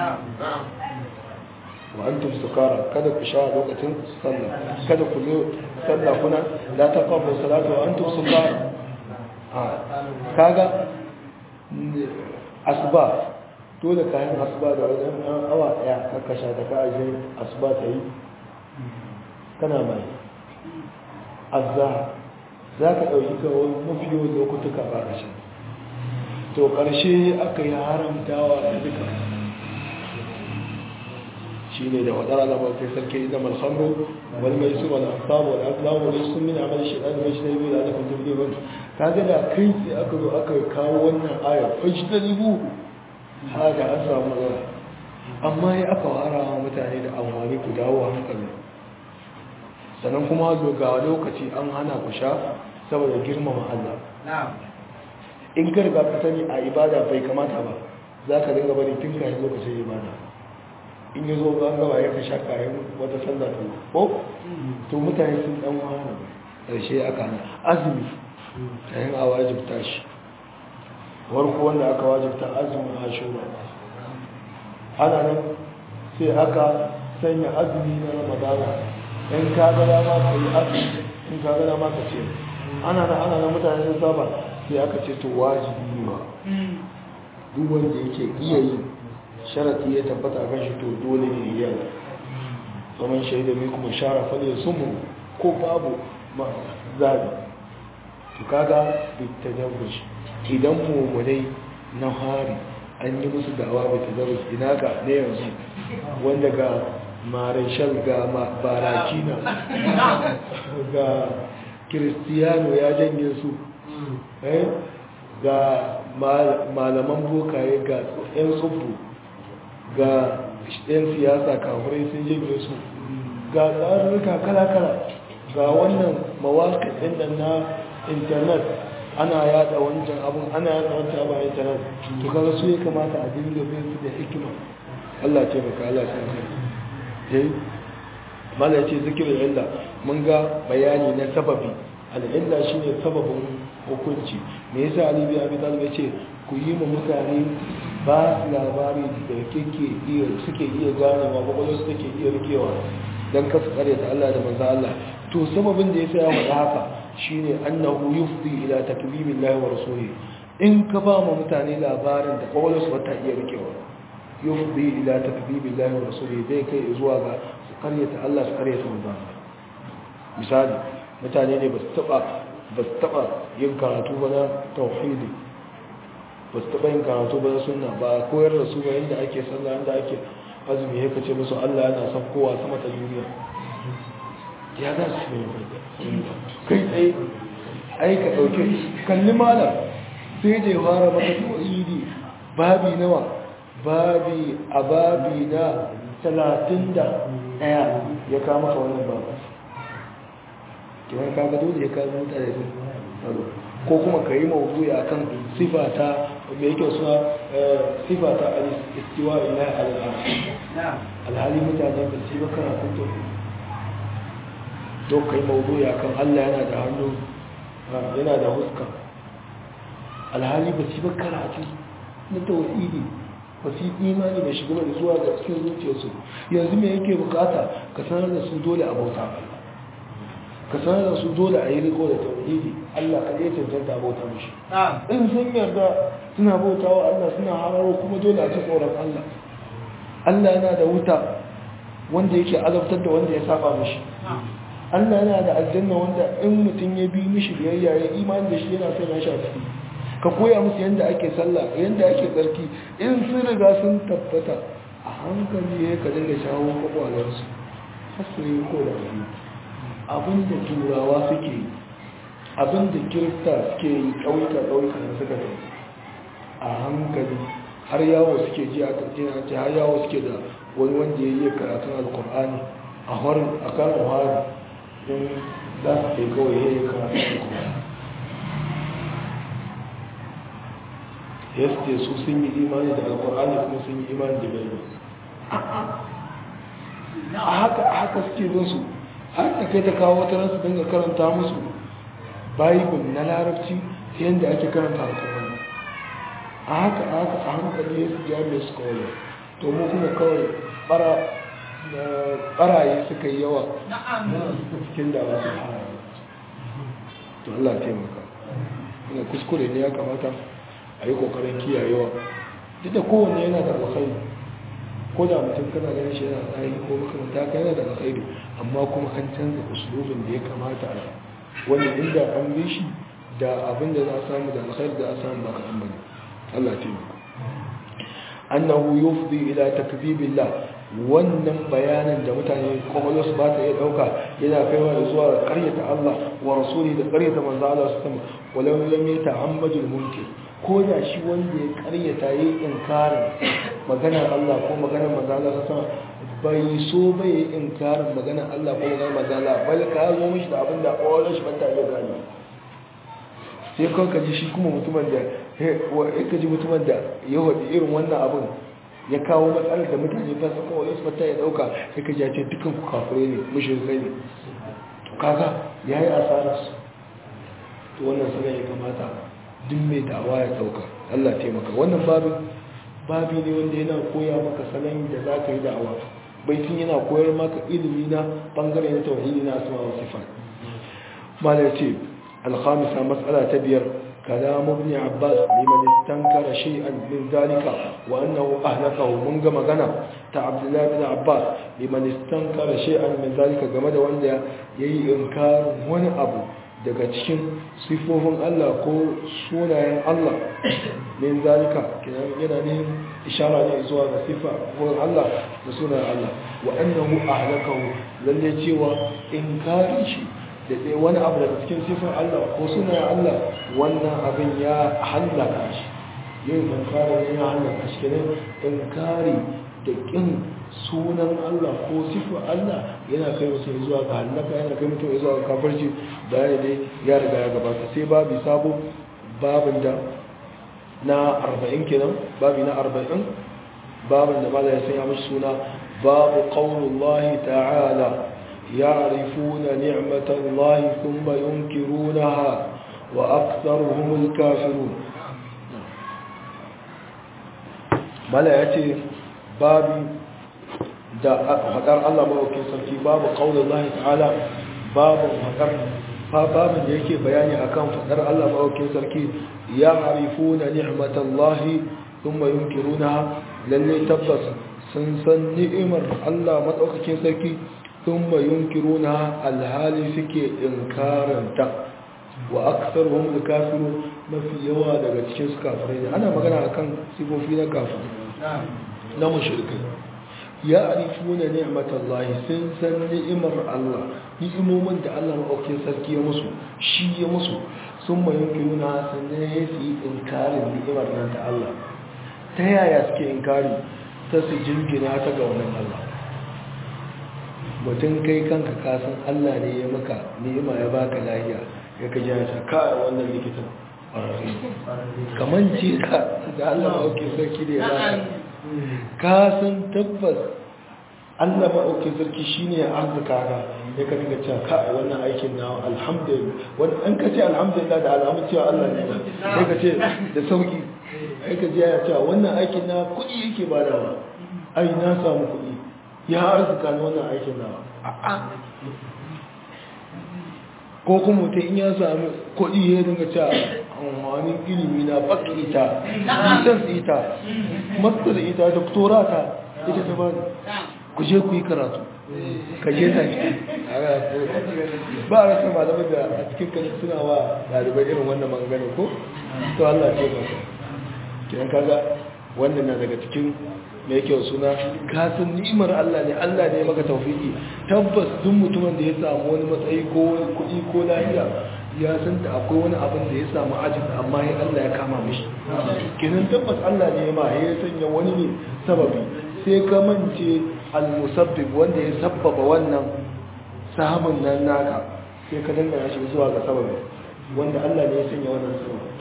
wa an tum sukara kada ku sha lokacin sallah kada ku zo sallah kuna la taqrabu salata wa antum sukara kaga asba dole kayan asuba da wajen ɗan awa ɗaya kakasha da ka ajiye asuba ta yi kana mai azza za ka ɗauki kawai mafi yawan lokutuka ba ƙarshe to ƙarshe aka yi haramtawa da duka shi ne da wadara da mafi sarki da malhamru wani mai su wani asabu wani azlamu wani sun mina amal shi ɗan mai shi da biyu da aka kwanci biyu wani ka ga da kai sai aka zo aka kawo wannan ayar fashi da ribu haka an samu matsala amma ya aka wara wa mutane da amfani ku dawo hankali sannan kuma ga lokaci an hana ku sha saboda girmama Allah in ka riga ka sani a ibada bai kamata ba za ka dinga bari tun kayan lokacin ibada in yi zo an gaba ya ka sha kayan wata sallah ta ko to mutane sun dan wahala ƙarshe aka hana azumi kayan a wajibta shi warko wanda aka wajibta azumin ashura ana nan sai aka sanya azumi na ramadana in ka ga dama ka yi azumi in ka ga dama ka ce ana nan ana nan mutane sun saba sai aka ce to wajibi ne ba duk wanda yake iya yi sharati ya tabbata kan shi to dole ne ya yi zaman shaida mai kuma shara fal ya sumu ko babu ma zabi to kaga bitadarruj idan mummunai na hari an yi musu da'awa bitadarruj ina ga ne yanzu wanda ga marishal ga barakina ga kiristiyano ya janye su ga malaman bokaye ga 'yan tsubu ga 'yan siyasa kafurai sun janye su ga tsarurruka kala-kala ga wannan mawaƙi ɗin da na intanet ana yada wancan abun ana yada wancan abun a intanet to kaga su ya kamata a dinga bin su da hikima Allah ce baka Allah san kai eh mala yace zikirin illa mun ga bayani na sababi al-illa shine sababin hukunci me yasa Ali bin Abi Talib yace ku yi mu mutane ba su labari da kake iya suke iya gane ma kwakwalwar su take iya rikewa don kasu ta Allah da manzo Allah to sababin da yasa ya faɗa haka shine annahu yufdi ila takbibillahi wa rasulihi in ka ba mu mutane labarin da kwakwalwar su ta iya rikewa yufdi ila takbibillahi wa rasulihi zai kai zuwa ga su karyata Allah su karyata manzo misali mutane ne ba su taba ba su taba yin karatu ba na tauhidi ba su taɓa yin karatu ba na sunna ba koyar da su ba yadda ake sallah yadda ake azumi ya kace musu Allah yana son kowa sama ta duniya ya za su yi kai tsaye ai ka ɗauke kalli malam sai da ya fara maka tauhidi babi nawa babi a babi na talatin da ɗaya ya kama ka wannan babu kiran kaga dole ya kama mutane ko kuma ka yi mawuzi a kan sifata mai yake suna sifata al-istiwa ila al-arsh alhali mutane ba su yi bakara kun to to ka yi mawuzi a kan Allah yana da hannu yana da huska alhali ba su yi bakara ce na tawhidi ba su yi imani da shigar da zuwa ga cikin zuciyarsu yanzu me yake bukata ka sanar da su dole a bauta Allah ka sanar da su dole a yi riko da tauhidi Allah ka ɗaya cancanta bauta mishi in sun yarda suna bauta wa Allah suna hararo kuma dole a ci tsoron Allah Allah yana da wuta wanda yake azabtar da wanda ya saba mishi Allah yana da aljanna wanda in mutum ya bi mishi biyayya ya imani da shi yana son ya shafi ka koya musu yadda ake sallah yadda ake tsarki in sun riga sun tabbata a hankali ya ka dinga shawo kwakwalarsu har su yi ko da wani abinda turawa suke yi abinda kirista suke yi ƙauyuka-ƙauyuka da suka yi a hankali har yawo suke ji a ƙarfina ce har yawo suke da wani wanda ya yi karatun alkur'ani a harin a karin harin don za su ke kawai ya yi karatun alkur'ani ya suke su sun yi imani da alkur'ani kuma sun yi imani da bai a haka suke bin su har da kai ta kawo wata ransu dinga karanta musu bible na larabci yadda ake karanta alkur'ani a haka a haka a hankali ya su jami'a su kawai to mu kuma kawai baraye suka yi yawa cikin da ba su hana to Allah taimaka ina kuskure ne ya kamata a yi kokarin kiyayewa duk da kowanne yana da alkhairi ko da mutum kana ganin shi yana tsari ko makamanta ka yana da alkhairi amma kuma an canza usulubin da ya kamata a wani inda an bi shi da abin da za a samu da alkhairi da a samu ba kaɗan bane Allah ce maka annahu yufdi ila takzibillah wannan bayanin da mutane kwakwalwar su ba ta iya ɗauka yana kaiwa da zuwa ƙaryata Allah wa rasuli da ƙaryata manzo Allah su sama walau lam yata'ammadul munkir ko da shi wanda ya ƙaryata yi inkarin maganar Allah ko maganar manzo Allah su sama bai so bai yi inkarin maganar Allah ko maganar manzo Allah bal ka zo mishi da abin da kwakwalwar shi ba ta iya gani sai kawai ka ji shi kuma mutumin da ya ka ji mutumin da ya waɗi irin wannan abin ya kawo matsalar da mutane ba su kawai su fata ya dauka sai ka jace dukan ku kafure ne mushrikai ne to kaga yayi asarar su to wannan sanar ya kamata duk mai da'awa ya dauka Allah taimaka wannan babin babi ne wanda yana koya maka salon da za ka yi da'awa baitin yana koyar maka ilimi na bangare na tauhidi na asma wa sifat mala ce alhamisa mas'ala ta biyar كلام ابن عباس لمن استنكر شيئا من ذلك وأنه أهلكه من قم غنى عبد الله بن عباس لمن استنكر شيئا من ذلك قمد وأن يي إنكار من أبو daga cikin sifofin Allah ko sunayen Allah min zalika yana ne ishara ne zuwa ga sifa wurin Allah da sunayen Allah wa annahu ahlakahu lalle cewa inkarin shi da dai wani abu daga cikin sifin Allah ko suna Allah wannan abin ya hallaka shi yin inkari ne ya hallaka shi kenan inkari da kin sunan Allah ko sifa Allah yana kai mutum zuwa ga halaka yana kai mutum zuwa ga kafirci bayani dai ya riga ya gabata sai babu sabo babin da na 40 kenan babi na 40 babin da mala ya sanya mashi suna babu qaulullahi ta'ala ya'rifuna ni'matallahi thumma yunkirunaha wa aktharuhumul kafirun mala ya ce babi da haƙar Allah mawakin sarki babu ƙaunar Allah ta'ala babu haƙar babin da yake bayani akan faɗar Allah mawakin sarki ya harifu na ni'matan Allahi sun mayun kiruna lalle tabbas sun san ni'imar Allah maɗaukakin sarki sun mayun kiruna alhali suke inkaranta wa aksar wani da kafiru mafi yawa daga cikin su kafirai ne ana magana akan sifofi na kafirai na mashirkai ya arifuna ni'matallahi sun san ni'imar Allah ni'imomin da Allah maɗaukin sarki ya musu shi ya musu sun mai yunkiruna sannan ya su yi inkarin ni'imar nan ta Allah ta yaya suke inkari ta su jingina ta ga wannan Allah mutum kai kanka kasan Allah ne ya maka ni'ima ya baka lahiya ya ka ji ta kai wannan likitan kamar ce ka da Allah maɗaukin sarki da ya baka ka san tabbas Allah maɗaukin sarki shi ne arzika ka ya ka dinga cewa ka wannan aikin na alhamdulillah wani an ka ce alhamdulillah da alamun cewa Allah ne sai ka ce da sauki ai ka ji ya cewa wannan aikin na kuɗi yake badawa ai na samu kuɗi ya arzika na wannan aikin na a'a ko kuma mutum in ya sami kuɗi ya dinga cewa amfanin ilimi na baka ita lisan ita matsar ita da ta ita ta bani ku je ku yi karatu ka je ta ba a rasa malamai da a cikin kanin suna wa ɗalibai irin wannan magana ko to Allah ce ba kiran kaga wannan na daga cikin mai kyau suna kasan ni'imar Allah ne Allah ne maka taufiki tabbas duk mutumin da ya samu wani matsayi ko kuɗi ko lafiya ya san da akwai wani abin da ya samu ajin amma ya Allah ya kama mishi kenan tabbas Allah ne ma ya sanya wani ne sababi sai ka mance al-musabbib wanda ya sabbaba wannan samun nan naka sai ka dangana shi zuwa ga sababi wanda Allah ne ya sanya wannan sababi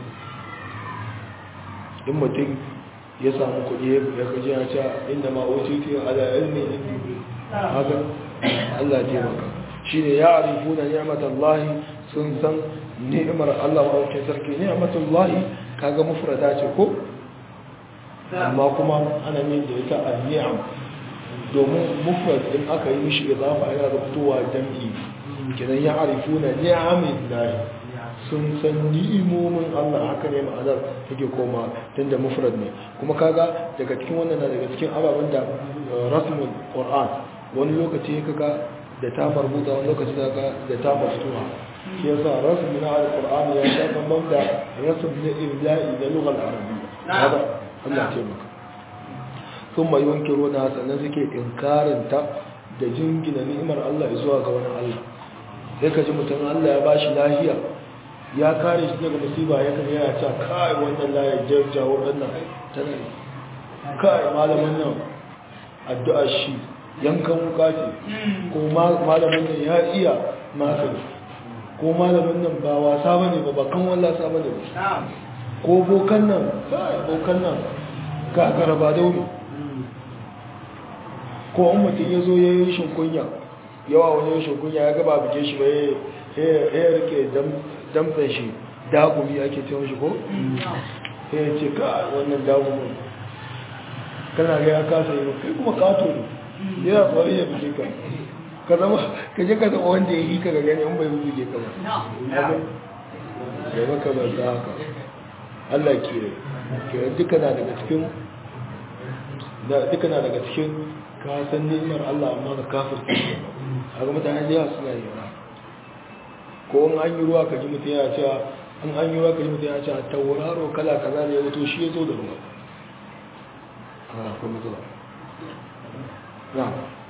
in mutum ya samu kuɗi ya kaji ya ce inda ma wuce ala ilmi haka Allah ya maka shine ya arifu da ni'matallahi sun san ni'imar Allah wa ke sarki ni'matullahi kaga mufrada ce ko amma kuma ana yin da ita an-ni'am domin mufrad din aka yi mishi idafa yana rubutowa jam'i kidan ya arifuna ni'amillahi sun san ni'imomin Allah haka ne ma'anar take koma tunda mufrad ne kuma kaga daga cikin wannan na daga cikin ababen da rasmul qur'an wani lokaci kaga da ta marbuta wani lokaci kaga da ta maftuha shi yasa rasmi na alquran ya sha bambam da rasm na ibla'i da lughal arabiyya haka Allah ce maka thumma yunkiruna sannan suke inkarin ta da jingina ni'imar Allah zuwa ga wani Allah sai ka ji mutum Allah ya bashi lahiya ya kare shi daga musiba ya kan yana cewa kai wannan layar jawo wannan tana kai malamin nan addu'ar shi yankan wuka ce ko malamin nan ya iya magani ko malamin nan ba wasa bane ba ba kan wallasa bane ba ko bokan nan kai bokan nan ga garaba dauri ko in mutum ya zo ya yi shinkunya yawa wani shinkunya ya gaba bike shi ba ya rike damtsan shi dagumi ake ce mashi ko? ya ce ka wannan dagumin kana ga ya kasa yi kai kuma kato ne yana tsari ya fice ka ka zama ka je ka zama wanda ya yi ka ga gani in bai wuce ka ba ya maka ba za haka Allah ke ke duka na daga cikin duka na daga cikin ka san ni'imar Allah amma ka kafirce a ga mutane da yawa suna yi ba ko in an yi ruwa ka ji mutum ya cewa in an yi ruwa ka ji mutum ya cewa tauraro kala kaza ne ya wuto shi ya zo da ruwa a kuma zuwa na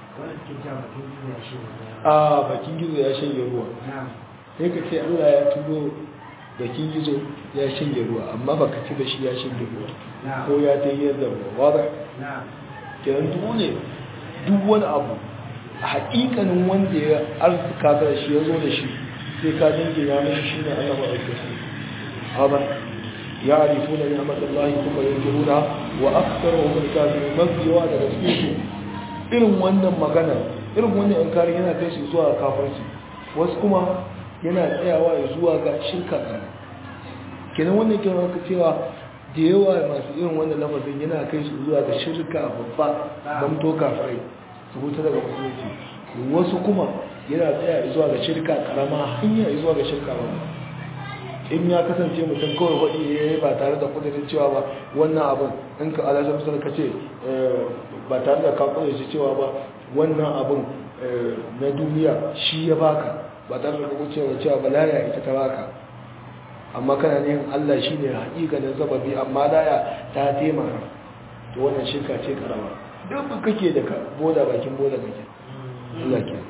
a bakin gizo ya shanye ruwa sai ka ce allah ya turo bakin gizo ya shanye ruwa amma baka ci da shi ya shanye ruwa ko ya ta yi yadda ruwa wadda kenan dole duk wani abu a haƙiƙanin wanda ya arzika da shi ya zo da shi sai ka dingina mashi shi ne Allah maɗauke su haɗa ya arifu na ni'amatar lahi kuma yin jiruna wa aksar wa wani kafin mafi yawa daga cikin su irin wannan magana irin wannan inkari yana kai su zuwa kafarsu wasu kuma yana tsayawa ya zuwa ga shirka ƙarfi kenan wannan kenan ka cewa da yawa masu irin wannan lafazin yana kai su zuwa ga shirka babba don to kafirai su huta daga musulunci wasu kuma yana tsaya zuwa ga shirka karama hanya zuwa ga shirka babba in ya kasance mutum kawai waɗi ya yi ba tare da kudurin cewa ba wannan abin in ka alasar kusa ka ce ba tare da ka kudurin cewa ba wannan abin na duniya shi ya baka ba tare da kudurin cewa ba laya ita ta baka amma kana ne Allah shi ne haƙiƙanin sababi amma laya ta taimaka to wannan shirka ce karama duk kake da ka boda bakin boda kake Allah ke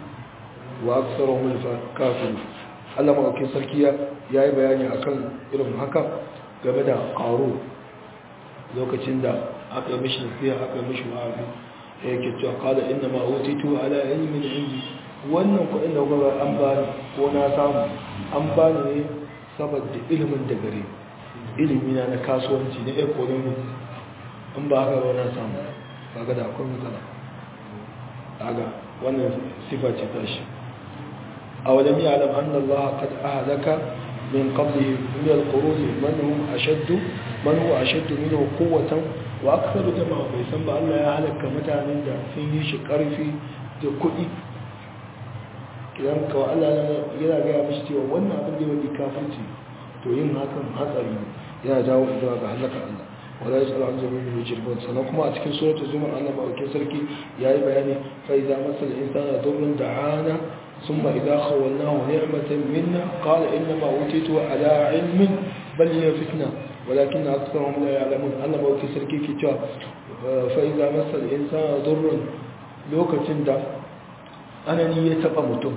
wa aksaruhum kafir Allah maɗaukin sarki ya yi bayani akan irin haka game da ƙaro lokacin da aka yi mishi nasiha aka yi mishi wa'azi ya yake cewa kala inna ma utitu ala ilmin indi wannan kuɗin da kuma an bani ko na samu an bani ne saboda ilimin da gare ilimi na na kasuwanci na economy in ba haka ba na samu kaga da akwai matsala kaga wannan sifa ce ta shi أولم يعلم أن الله قد أهلك من قبله من القرون من هم أشد من هو أشد منه قوة وأكثر جماعة بيسمى الله يهلك متى من ده فيه شكر في ده كئي idan kawai Allah yana gaya mishi cewa wannan abin da wani kafirci to yin hakan hatsari yana jawo zuwa ga halaka Allah wala ya tsara an zama mai jirgin sannan kuma a cikin suratul zumar Allah ma'aukin sarki ya yi bayani fa idza masal insana dhurrun da'ana ثم إذا خولناه نعمة منا قال إنما أوتيته على علم بل هي فتنة ولكن أكثرهم لا يعلمون أنا بوكي سركي كتاب فإذا مس الإنسان ضر لوكة دا أنا نية متم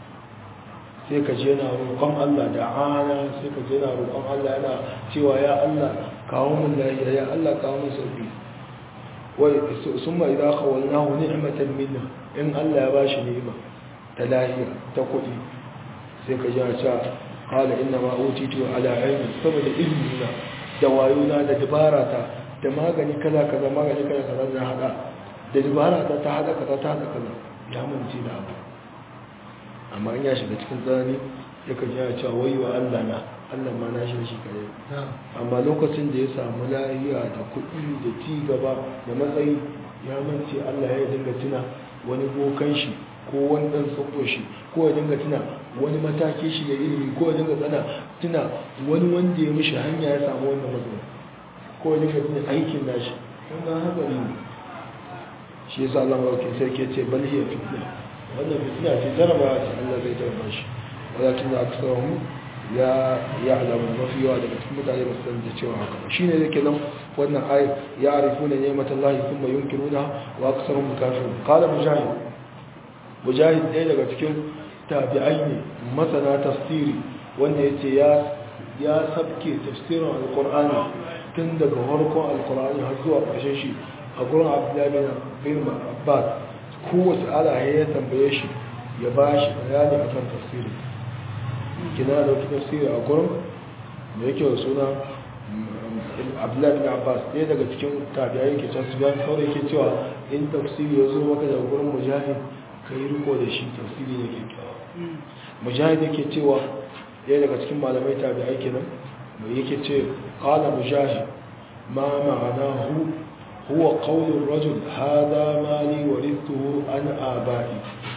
sai ka je na roƙon Allah da ana sai ka je na roƙon Allah yana cewa ya Allah kawo min lafiya ya Allah kawo min sauki wai summa idza khawalnahu ni'matan minna in Allah ya bashi ni'ima ta lahiya ta kuɗi sai ka ji ta kala ina ma otitu ala aini saboda ilmi na da wayona da dabara ta da magani kaza kaza magani kaza kaza na hada da dabara ta ta hada kaza ta hada kaza ya mance da abu amma in ya shiga cikin tsanani ya ka ji cewa wayo Allah na Allah ma na shi shi kare amma lokacin da ya samu lahiya da kuɗi da ci gaba da matsayi ya mance Allah ya dinga tuna wani bokan shi ko wani ɗan tsoko shi ko ya dinga tuna wani mataki shi da ilimi ko ya dinga tsana tuna wani wanda ya mishi hanya ya samu wannan matsala ko ya dinga tuna aikin nashi wannan hatsari ne shi yasa Allah mawauki sai ke ce bal hiya fitna wannan fitna ce jarabawa ce Allah zai jaraba shi walakin da aka samu ya ya alamu mafi yawa daga cikin mutane ba su san da cewa haka shi ne yake nan wannan ayi ya arifuna ni'matallahi thumma yunkiruna wa aktsaruhum kafirun qala mujahid mujahid ɗaya daga cikin tabi'ai ne masana tafsiri wanda ya ce ya sabke tafsirin alkur'ani tun daga harkon alkur'ani har zuwa ƙarshen shi a gurin abdullahi bin abbas kowace ala ya tambaye shi ya ba shi bayani a kan tafsiri kina da wata tafsiri a gurin da yake wa suna abdullahi bin abbas ɗaya daga cikin tabi'ai ke can su biyan saurai ke cewa in tafsiri ya zo maka daga gurin mujahid ka yi riko da shi tafsiri ne kyakkyawa mujahid yake cewa ɗaya daga cikin malamai tabi'ai kenan mai yake ce qala mujahid ma ma'anahu huwa qawlu rajul hadha mali warithuhu an abai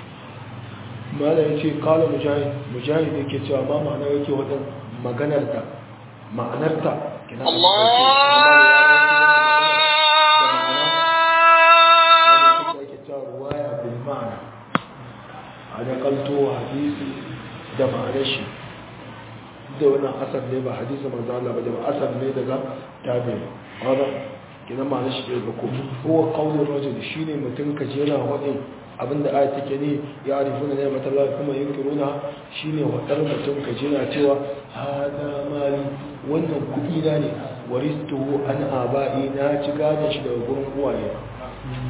malam yace qala mujahid mujahid yake cewa ma ma'ana yake wadan maganar da ma'anar ta kina a nakalto hadisi da ma'anar shi da wannan asar ne ba hadisi manzo Allah ba da asar ne daga tabi hada kidan ma'anar shi da ko huwa qawlu rajul shine mutum ka jera wadin abinda aya take ne ya arifuna ne mata Allah kuma yunkiruna shine wadar mutum ka jera cewa hada mali wannan kudi na ne waristuhu an abai na ci gadon shi daga gurin uwaye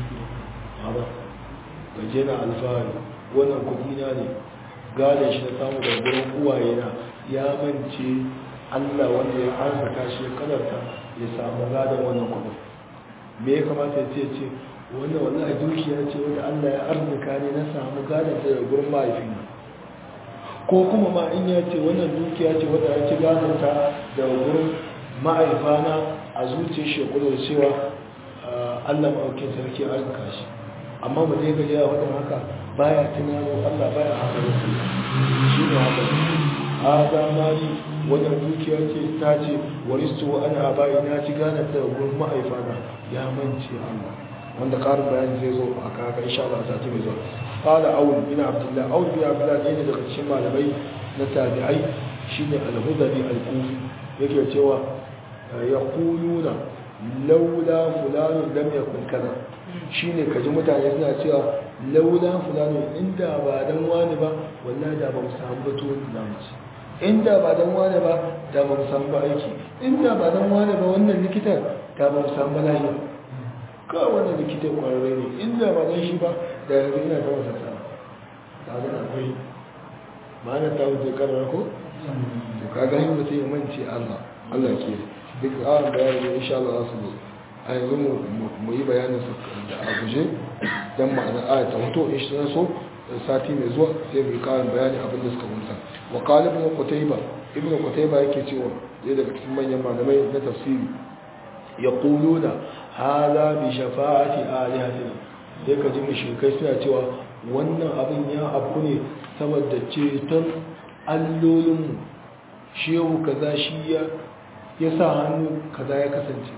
gaje na alfahari wannan kudi na ne gane shi na samu da gurin uwaye na ya mance Allah wanda ya arzika shi ya kadarta ya samu gadon wannan kudin me ya kamata ya ce ce wannan wallahi dukiya ce wanda Allah ya arzika ne na samu gadon ta da gurin mahaifina ko kuma ma in ya ce wannan dukiya ce wadda ya ci gadonta da wurin ma'aifana a zuciyar shi kudu da cewa allah ma'aukin sarki arzika shi amma mu zai gaji a wadda haka baya tunano allah baya haka da su shi ne haka a zamani wannan dukiya ce ta ce waristu wa ana bayi na ci gadonta da wurin ma'aifana ya mance allah wanda ƙarin bayani zai zo a kaka insha Allah a sati mai zuwa qala aul bin abdullah aul bin abdullah ne daga cikin malamai na tabi'ai shine al-hudari al-kufi yake cewa yaquluna laula fulan lam yakun kaza shine kaji mutane suna cewa laula fulan inda ba dan wani ba wallahi da ba mu samu bato da mu ci inda ba dan wani ba da ba mu samu aiki inda ba dan wani ba wannan likitan da ba mu samu lafiya kawai wanda likita kwararre ne inda ba zan shi ba da yanzu ina ta wasa sa ta zana akwai ma'ana ta wuce karar ko to ka gani mutum ya mance allah allah ke duk awon bayani ne insha Allah za su zo a yanzu mu yi bayanin su da a guje don ma'ana aya ta hoto in shi so sati mai zuwa sai mu yi karin bayani abin da suka kunsa wa qala ibn qutayba ibn qutayba yake cewa ɗaya daga cikin manyan malamai na tafsiri yaquluna hada bi shafa'ati alihatina sai ka ji mushrikai suna cewa wannan abin ya abu ne saboda ceton allolinmu shehu kaza shi ya ya sa hannu kaza ya kasance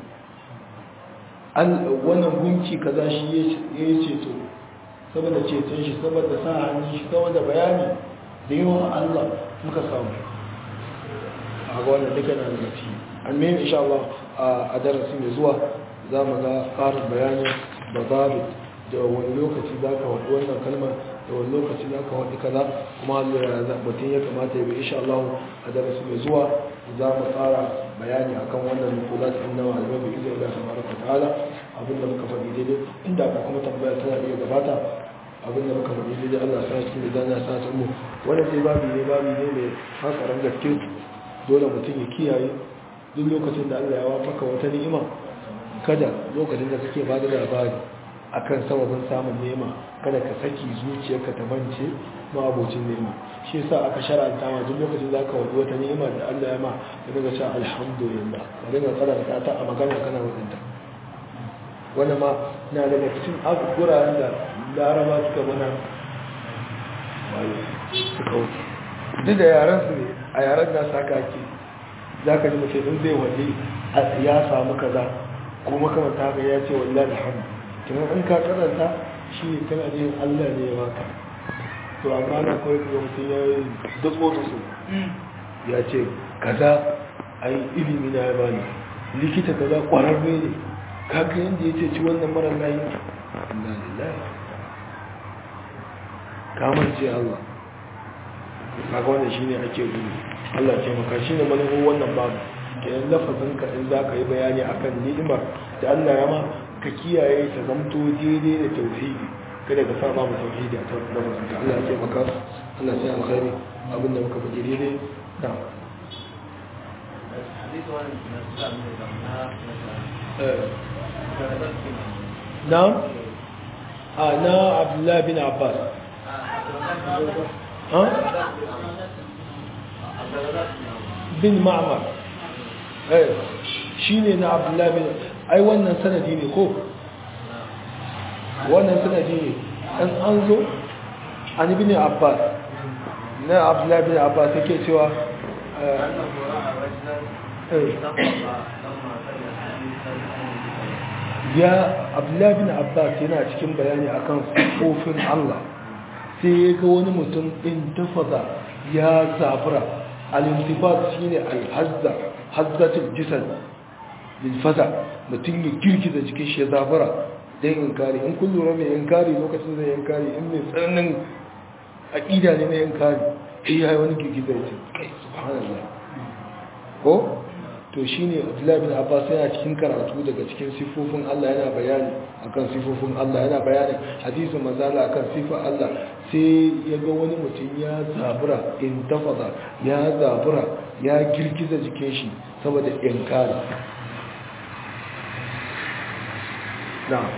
wannan gunki kaza shi ya yi ceto saboda ceton shi saboda sa hannun shi saboda bayani da yawan Allah muka samu a ga wannan duka na da ci amin insha Allah a darasi mai zuwa za mu ga ƙarin bayanin da zaɓi da wani lokaci za ka waɗi wannan kalmar da wani lokaci za ka waɗi kaza kuma mutum ya kamata ya bi insha Allah a darasi mai zuwa za mu tsara bayani akan wannan nukula ta inna malamai bai izinin da tabaraka ta'ala abinda muka faɗi daidai inda ka kuma tambaya tana iya gabata abinda muka faɗi daidai Allah sa cikin da zana sa ta mu wannan sai babi ne babi ne mai hankaran gaske dole mutum ya kiyaye duk lokacin da Allah ya wafaka wata ni'ima kada lokacin da kake bada labari akan sababin samun nema kada ka saki zuciyarka ta bance ma abocin nema shi yasa aka shar'anta ma duk lokacin da ka wadi wata ni'ima da Allah ya ma ka daga cewa alhamdulillah ka daga karanta ta a magana kana wadanta wannan ma na daga cikin guraren da laraba suka mana suka wuce duk da yaran su ne a yaran da saka ake za ka ji mace in zai waje ya samu kaza ko makamanta haka ya ce wallahi alhamdu kuma in ka karanta shi ne kana da yin Allah ne ya baka to amma na kawai ga mutum ya yi datso da su ya ce kaza ai ilimi na ya bani likita kaza kwararre ne kaga yadda ya ce ci wannan mara layi Allah lillahi kamar ce Allah kaga wannan shine ake gudu Allah ce maka shine manufar wannan babu kenan lafazin ka in za ka yi bayani akan ni'imar da Allah ya ma ka kiyaye ta zamto daidai da tauhidi kada ka sa babu tauhidi a ta lafazin ka Allah ya ce maka Allah sai alkhairi abin da muka faɗi daidai da نعم أنا عبد الله بن عباس ها بن معمر ايه shine na abdullahi bin ai wannan sanadi ne ko wannan sanadi ne an an zo an ibn abbas na abdullahi bin abbas yake cewa ya abdullahi bin abbas yana cikin bayani akan kofin allah sai ya ga wani mutum in tafaza ya zafira al-intifat shine al-hazza hazzatul jisad bil fasa mutum ya girgiza jikin shi ya zafira dan inkari in kun lura mai inkari lokacin zai inkari in mai tsananin aqida ne na inkari sai ya yi wani girgiza ya ce kai subhanallah ko to shine Abdullahi bin Abbas yana cikin karatu daga cikin sifofin Allah yana bayani akan sifofin Allah yana bayani hadisin manzala akan sifar Allah sai ya ga wani mutum ya zabura in tafada ya zabura ya girgiza jikin shi saboda inkari na'am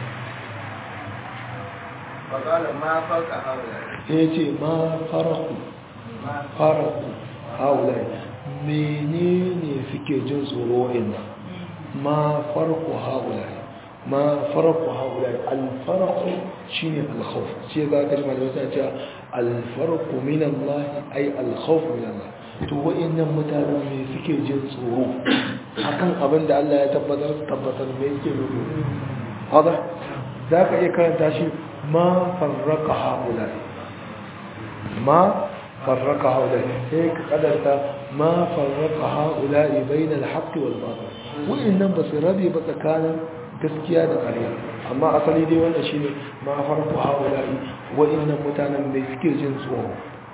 فقال ما فوق هؤلاء sai ce ma faraku faraku haulai menene suke jin tsoro inda ma farku haulai ma farku haulai alfarku shine alkhawf sai ga ka jima da wata ce alfarku min Allah ai alkhawf min Allah to wa'annan mutane me suke jin tsoro akan abin da Allah ya tabbatar tabbatar me yake nufi hada zaka iya karanta shi ma farraka haulai ما فرق هؤلاء هيك قدرت ما فرق هؤلاء بين الحق والباطل وإنما بس ربي بتكان gaskiya da ƙarya amma asali dai wannan shine ma farko haula'i wa inna mutanen bai suke jin tsoro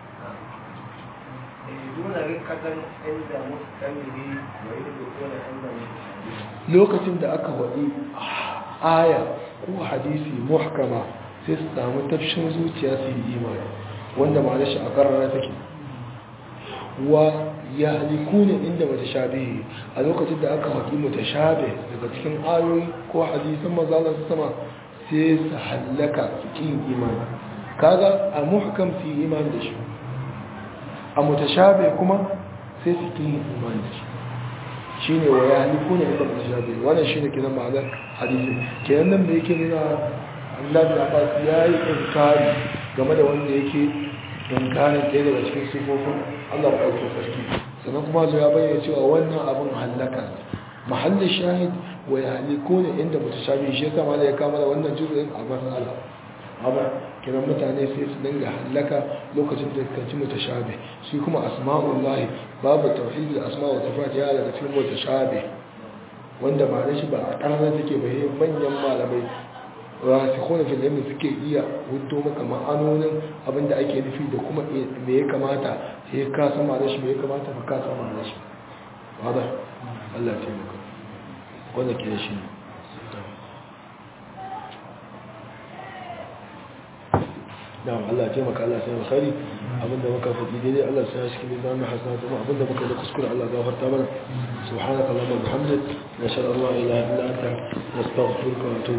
دون رقة عند مستمره ويدخل عند مستمره lokacin da aka waɗi aya ko hadisi muhkama sai su samu tafshin zuciya su yi imani wanda ma'ana shi a ƙarara take wa ya haliku ne inda mata shabe a lokacin da aka haƙi mata shabe daga cikin ayoyi ko hadisan mazalar sama sai su hallaka su ƙi imani kaga a muhkam su yi imani da shi a mutashabe kuma sai su ƙi imani da shi shine wa ya haliku ne inda mutashabe wannan shine kiran ma'anar hadisi kenan nan da yake nuna Allah da Abbas ya yi inkari game da wanda yake inkarin ɗaya daga cikin sifofin Allah ba ɗauke sarki sannan kuma zo ya bayyana cewa wannan abin hallaka mahallin shahid wa ya haliku ne inda mutashabi shi yasa ma da ya kama da wannan juzu'in a matsala amma kiran mutane sai su dinga hallaka lokacin da suka ci mutashabi shi kuma asma'ullahi babu tauhid da asma'u sifat ya daga cikin mutashabi wanda ba shi ba a ƙarnar take bai manyan malamai rasikhuna fil ilmi suke iya hudo maka ma'anonin abinda ake nufi da kuma me ya kamata sai ka sama da shi me ya kamata ba ka sama da shi wada Allah ya taimaka wanda ke shi ne na'am Allah ya taimaka Allah sai alkhairi abinda muka faɗi daidai Allah sai ya shi kin da hasana kuma abinda muka da kuskure Allah gafarta mana subhanaka allahumma wa bihamdika nashhadu an la ilaha illa anta nastaghfiruka wa natubu